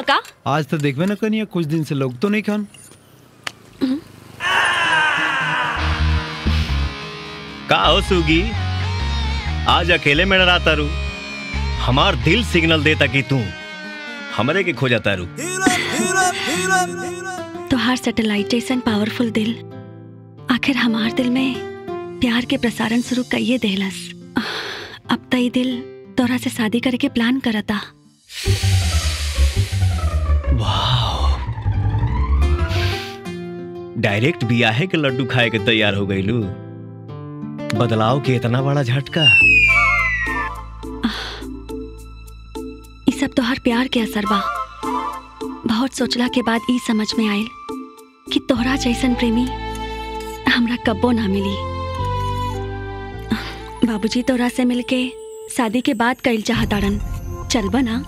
का आज तो देखबे ना कनिया कुछ दिन से लोग तो नहीं खान का हो सुगी आज अकेले में डराता रू हमार दिल सिग्नल देता कि तू हमरे के खो जाता रू तोहार सैटेलाइट जैसन पावरफुल दिल आखिर हमार दिल में प्यार के प्रसारण शुरू कइये देहलस अब तई दिल तोरा से शादी करे के प्लान करता डायरेक्ट बियाहे के लड्डू खाए के तैयार हो गईलू बदलाव के इतना बड़ा झटका ई सब तोहार प्यार के असर बा बहुत सोचला के बाद ई समझ में आयल कि तोहरा जैसन प्रेमी हमरा कब्बो ना मिली बाबूजी तोरा से मिलके शादी के बाद कइल चाहताड़न चलबा ना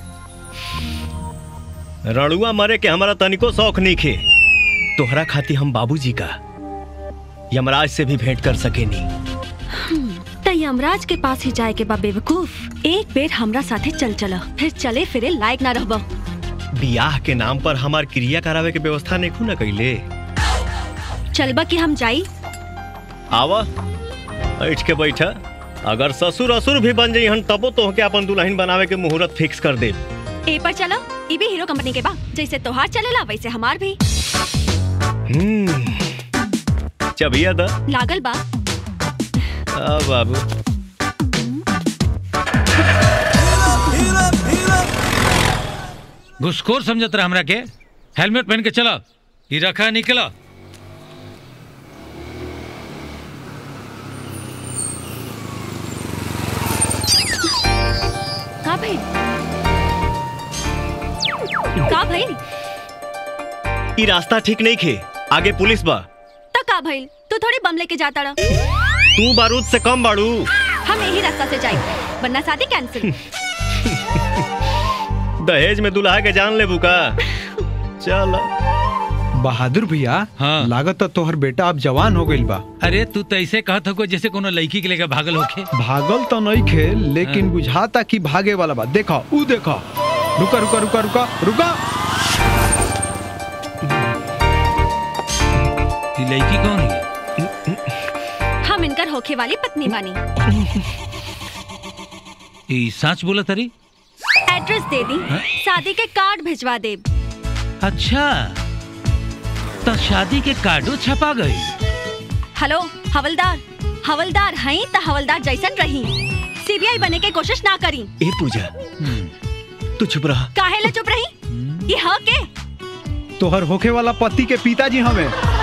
रणुआ मरे के हमारा तनिको शौक नहीं खे तोहरा खाती हम बाबूजी का यमराज से भी भेंट कर सकेनी त यमराज के पास ही जाए के बा बेवकूफ एक बेर हमरा साथे चल चला फिर चले फिरे लायक ना रहबा बियाह के नाम पर हमार क्रिया करावे के व्यवस्था नहीं खू न कैले चलबा कि हम जाई आवा बैठ के बैठा अगर ससुर असुर भी बन जाइहन तबो तो के अपन दुल्हन बनावे के मुहूर्त फिक्स कर दे ए पर चला ई भी हीरो कंपनी के बा जैसे तोहार चलेला वैसे हमार भी चबिया दा लागल बा आ बाबू घुसखोर समझत रहा हमरा के हेलमेट पहन के चला ये रखा निकला का भाई का भाई ई रास्ता ठीक नहीं खे आगे पुलिस बा त का भइल तू थोड़ी बम लेके जाता रह तू बारूद से कम बाड़ू हम यही रास्ता से जाई वरना शादी कैंसिल दहेज में दुल्हा के जान लेबू का चल बहादुर भैया हाँ। लागत तो तोहर बेटा अब जवान हो गइल बा अरे तू तो ऐसे कहत हो जैसे कोनो लड़की के लेकर भागल होखे भागल तो नहीं खे लेकिन हाँ। बुझाता कि भागे वाला बा देखो ऊ देखो रुका रुका रुका रुका रुका ये लड़की कौन है हम इनकर होखे वाली पत्नी बानी ये सच बोला तरी एड्रेस दे दी शादी के कार्ड भिजवा दे अच्छा तो शादी के कार्डो छपा गई हेलो हवलदार हवलदार हई त हवलदार जैसन रही सीबीआई बने के कोशिश ना करी ए पूजा तू चुप रहा काहे ला चुप रही ये ह के तोहर होखे वाला पति के पिताजी हमें